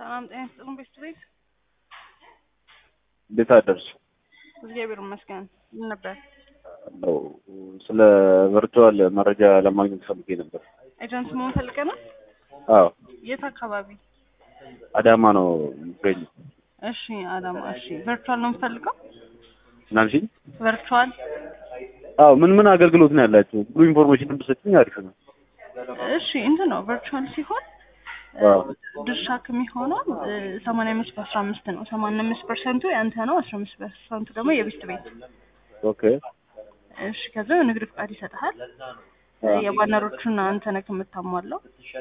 ሰላም ጤና ይስጥልን ቤት ቤት እንዴት አደርሽ? እግዚአብሔር ይመስገን። ምን ነበር? ነው ስለ ቨርቹዋል መረጃ ለማግኘት ፈልጌ ነበር። ኤጀንት መሆን ፈልገህ ነው? አዎ የት አካባቢ? አዳማ ነው የሚገኘው። እሺ አዳማ። እሺ ቨርቹዋል ነው የምፈልገው? ምናልሽኝ? ቨርቹዋል አዎ ምን ምን አገልግሎት ነው ያላችሁ? ሙሉ ኢንፎርሜሽን ብትሰጪኝ አሪፍ ነው። እሺ እንትን ነው ቨርቹዋል ሲሆን አዎ ድርሻ ከሚሆነው ሰማንያ አምስት በአስራ አምስት ነው። ሰማንያ አምስት ፐርሰንቱ ያንተ ነው። አስራ አምስት ፐርሰንቱ ደግሞ የቤት ቤት። ኦኬ እሺ ከዛ ንግድ ፍቃድ ይሰጥሃል። የባነሮቹን አንተ ነህ የምታሟላው።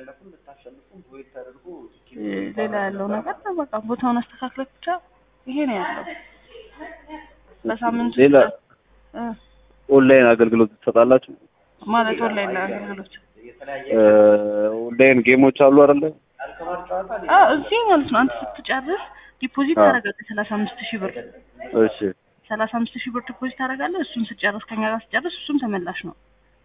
ሌላ ያለው ነገር በቃ ቦታውን አስተካክለህ ብቻ ይሄ ነው ያለው። በሳምንት ሌላ እ ኦንላይን አገልግሎት ትሰጣላችሁ? ማለት ኦንላይን ላይ አገልግሎት እ ኦንላይን ጌሞች አሉ አይደለ? አ እዚህ ማለት ነው። አንተ ስትጨርስ ዲፖዚት አዎ። ታደርጋለህ ሰላሳ አምስት ሺህ ብር እሺ ሰላሳ አምስት ሺህ ብር ዲፖዚት ታደርጋለህ። እሱን ስጨርስ ከኛ ጋር ስጨርስ እሱም ተመላሽ ነው።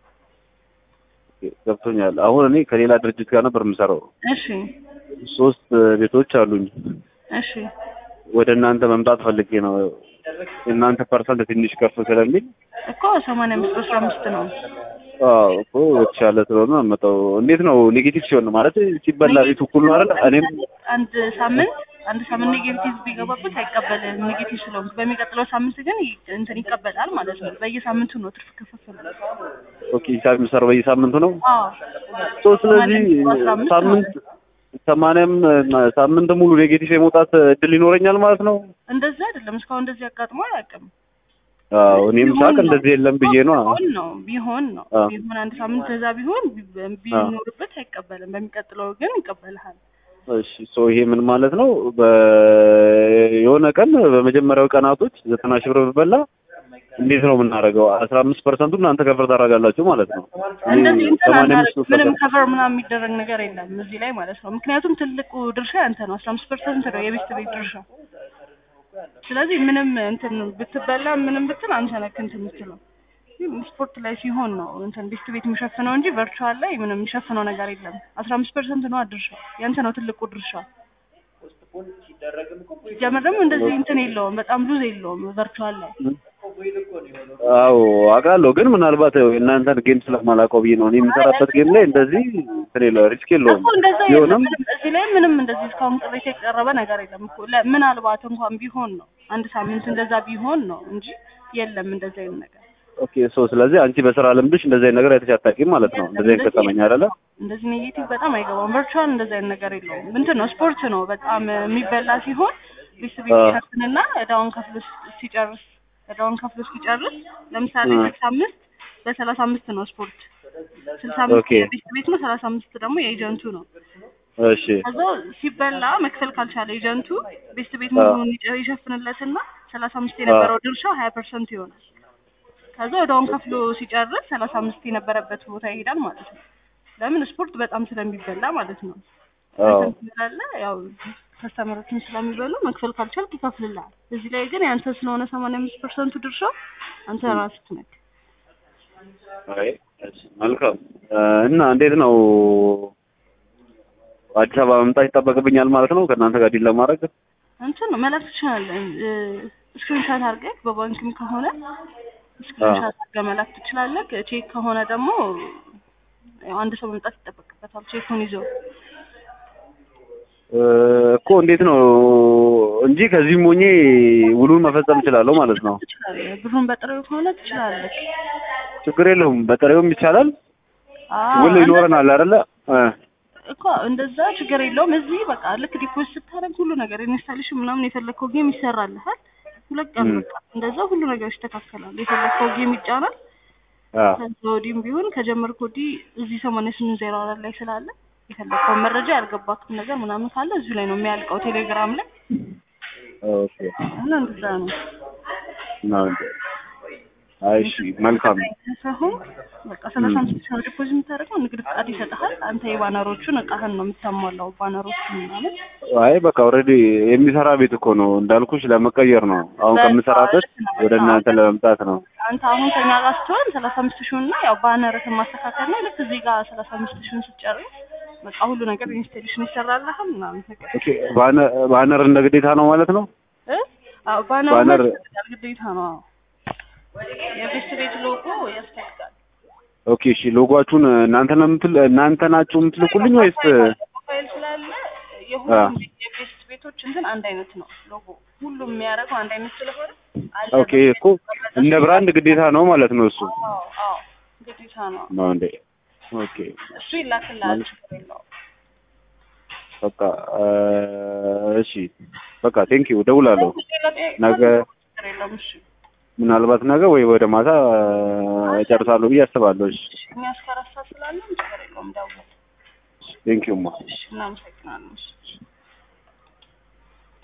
ገብቶኛል። አሁን እኔ ከሌላ ድርጅት ጋር ነበር የምሰራው። እሺ ሶስት ቤቶች አሉኝ። እሺ ወደ እናንተ መምጣት ፈልጌ ነው። እናንተ ፐርሰንት ትንሽ ከፍ ስለሚል እኮ ሰማንያ አምስት በአስራ አምስት ነው። አዎ እኮ የተሻለ ስለሆነ መጣው። እንዴት ነው ኔጌቲቭ ሲሆን ነው ማለት ሲበላ ቤቱ እኩል ነው አይደል? እኔም አንድ ሳምንት አንድ ሳምንት ኔጌቲቭ ቢገባበት አይቀበልም። ኔጌቲቭ ስለሆንክ በሚቀጥለው ሳምንት ግን ይ- እንትን ይቀበላል ማለት ነው። በየሳምንቱ ነው ትርፍ ክፍፍል። ኦኬ ሂሳብ የሚሰራው በየሳምንቱ ነው። አዎ ሶ ስለዚህ አስራ አምስት ሳምንት ሰማንያም ሳምንት ሙሉ ኔጌቲቭ የመውጣት እድል ይኖረኛል ማለት ነው። እንደዚህ አይደለም። እስካሁን እንደዚህ አጋጥሞ አያውቅም። አዎ እኔም ቢሆን ሳቅ ነው። እንደዚህ የለም ብዬ ነው። ቢሆን ነው ቢሆን ነው አዎ። ቢሆን አንድ ሳምንት ከዛ ቢሆን ቢ- ቢኖርበት አይቀበልም። በሚቀጥለው ግን ይቀበልሃል። እሺ ሶ ይሄ ምን ማለት ነው? በ- የሆነ ቀን በመጀመሪያው ቀናቶች ዘጠና ሺህ ብር ብበላ እንዴት ነው የምናደርገው? አስራ አምስት ፐርሰንቱ እናንተ ከፍር ታደርጋላችሁ ማለት ነው። እንደዚህ እንትን ሰማንያ አምስት አናደርግ- ምንም ከቨር ምናምን የሚደረግ ነገር የለም እዚህ ላይ ማለት ነው። ምክንያቱም ትልቁ ድርሻ ያንተ ነው። አስራ አምስት ፐርሰንት ነው የቤት ቤት ድርሻ። ስለዚህ ምንም እንትን ብትበላ ምንም ብትል አንተ ነህ እንትን የምትለው። ግን ስፖርት ላይ ሲሆን ነው እንትን ቤት ቤት የሚሸፍነው እንጂ ቨርቹዋል ላይ ምንም የሚሸፍነው ነገር የለም። አስራ አምስት ፐርሰንት ነው ድርሻ ያንተ ነው ትልቁ ድርሻ። ሲጀመር ደግሞ እንደዚህ እንትን የለውም፣ በጣም ሉዝ የለውም ቨርቹዋል ላይ አዎ አውቃለሁ፣ ግን ምናልባት ያው የእናንተን ጌም ስለማላውቀው ብዬ ነው። እኔ የምሰራበት ጌም ላይ እንደዚህ እንትን የለው ሪስክ የለውም። እኮ እንደዛ የለም። ቢሆንም ምንም እዚህ ላይ ምንም እንደዚህ እስካሁን ቅሬታ የቀረበ ነገር የለም እኮ ለ- ምናልባት እንኳን ቢሆን ነው አንድ ሳምንት እንደዛ ቢሆን ነው እንጂ የለም እንደዛ አይነት ነገር። ኦኬ ሶ ስለዚህ አንቺ በስራ ልምድሽ እንደዚህ አይነት ነገር አይተሽ አታውቂም ማለት ነው። እንደዚህ አይነት ገጠመኝ አይደለ? እንደዚህ ኔጌቲቭ በጣም አይገባም። ቨርቹዋል እንደዚህ አይነት ነገር የለውም። እንትን ነው ስፖርት ነው በጣም የሚበላ ሲሆን ቤት ቤት አዎ። ይሸፍንና እዳውን ከፍሎ ስ- ሲጨርስ እዳውን ከፍሎ ሲጨርስ ለምሳሌ እ። ስልሳ አምስት በሰላሳ አምስት ነው ስፖርት ስልሳ አምስት ኦኬ። የቤት ቤት ነው ሰላሳ አምስት ደግሞ የኤጀንቱ ነው። እሺ ከዛ ሲበላ መክፈል ካልቻለ ኤጀንቱ ቤት ቤት አዎ። ሙሉውን ይጨ- ይሸፍንለትና ሰላሳ አምስት የነበረው ድርሻ ሀያ ፐርሰንት ይሆናል። ከዛ ወደውን ከፍሎ ሲጨርስ ሰላሳ አምስት የነበረበት ቦታ ይሄዳል ማለት ነው። ለምን ስፖርት በጣም ስለሚበላ ማለት ነው። አዎ እንትን ስላለ ያው ከስተመሮችን ስለሚበሉ መክፈል ካልቻልክ ይከፍልልሃል። እዚህ ላይ ግን ያንተ ስለሆነ ሰማንያ አምስት ፐርሰንቱ ድርሻ አንተ ራስህ ነህ። አይ እሺ፣ መልካም እ፣ እና እንዴት ነው አዲስ አበባ መምጣት ይጠበቅብኛል ማለት ነው ከእናንተ ጋር ዲል ለማድረግ? እንትን ነው መላክ ትችላለህ። ስክሪንሻት አድርገህ በባንክም ከሆነ ስክሪንሻት አድርገህ መላክ ትችላለህ። ቼክ ከሆነ ደግሞ ያው አንድ ሰው መምጣት ይጠበቅበታል ቼኩን ይዞ። እ፣ እኮ እንዴት ነው እንጂ ከዚህም ሆኜ ውሉን መፈጸም እችላለሁ ማለት ነው። ትችላለህ። ብሩን በጥሬው ከሆነ ትችላለህ። ችግር የለውም። በጥሬውም ይቻላል። አዎ፣ ውል ይኖረናል አይደለ? እ፣ እኮ እንደዛ ችግር የለውም። እዚህ በቃ ልክ ዲፖዚት ስታደርግ ሁሉ ነገር ኢንስታሌሽን ምናምን የፈለግከው ጌም ይሰራልሃል። ሁለት ቀን ም። በቃ እንደዛ ሁሉ ነገር ይስተካከላል። የፈለግከው ጌም ይጫናል። አዎ ከዛ ወዲህም ቢሆን ከጀመርክ ወዲህ እዚህ ሰማንያ ስምንት ዜሮ አራት ላይ ስላለ የፈለግከውን መረጃ ያልገባክም ነገር ምናምን ካለ እዚሁ ላይ ነው የሚያልቀው ቴሌግራም ላይ ኦኬ እና እንደዛ ነው። ነው እንዴ? አይ እሺ፣ መልካም ሳይሆን በቃ ሰላሳ አምስት ሺህ ነው ዲፖዚት የምታደርገው ንግድ ፍቃድ ይሰጥሃል። አንተ የባነሮቹን እቃህን ነው የምታሟላው ባነሮቹን ምናምን አይ በቃ ኦልሬዲ የሚሰራ ቤት እኮ ነው እንዳልኩሽ፣ ለመቀየር ነው አሁን በቃ ከምሰራበት ልክ ነው። ወደ እናንተ ለመምጣት ነው። አንተ አሁን ከኛ ጋር ስትሆን ሰላሳ አምስት ሺውን እና ያው ባነርህን ማስተካከል ነው። ልክ እዚህ ጋር ሰላሳ አምስት ሺውን ስትጨርስ በቃ ሁሉ ነገር ኢንስቴሌሽን ይሰራልሃል ምናምን ነገር ኦኬ ባነር ባነር እንደ ግዴታ ነው ማለት ነው እ አዎ ባነር ባነር- ያስፈልጋል ግዴታ ነው አዎ የቤት ቤት ሎጎ ያስፈልጋል ኦኬ እሺ ሎጓችሁን እናንተ ነው የምትል እናንተ ናችሁ የምትልኩልኝ ወይስ ፋይል ስላለ የሁሉም የቤት ቤቶች እንትን አንድ አይነት ነው ሎጎ ሁሉም የሚያደርገው አንድ አይነት ስለሆነ አለ ኦኬ እኮ እንደ ብራንድ ግዴታ ነው ማለት ነው እሱ አዎ አዎ ግዴታ ነው ነው እንዴ ኦኬ እሱ ይላክልሃል ችግር የለውም በቃ እ፣ እሺ በቃ ቴንክ ዩ እደውላለሁ ሌላ ጥያቄ ነገ ችግር የለውም እሺ ምናልባት ነገ ወይ ወደ ማታ እ፣ እጨርሳለሁ ብዬ አስባለሁ እሺ እኛ እስከ አራት ሰዓት ስላለን ችግር የለውም ደውል ቴንክ ዩ ማ እሺ እናመሰግናለን እሺ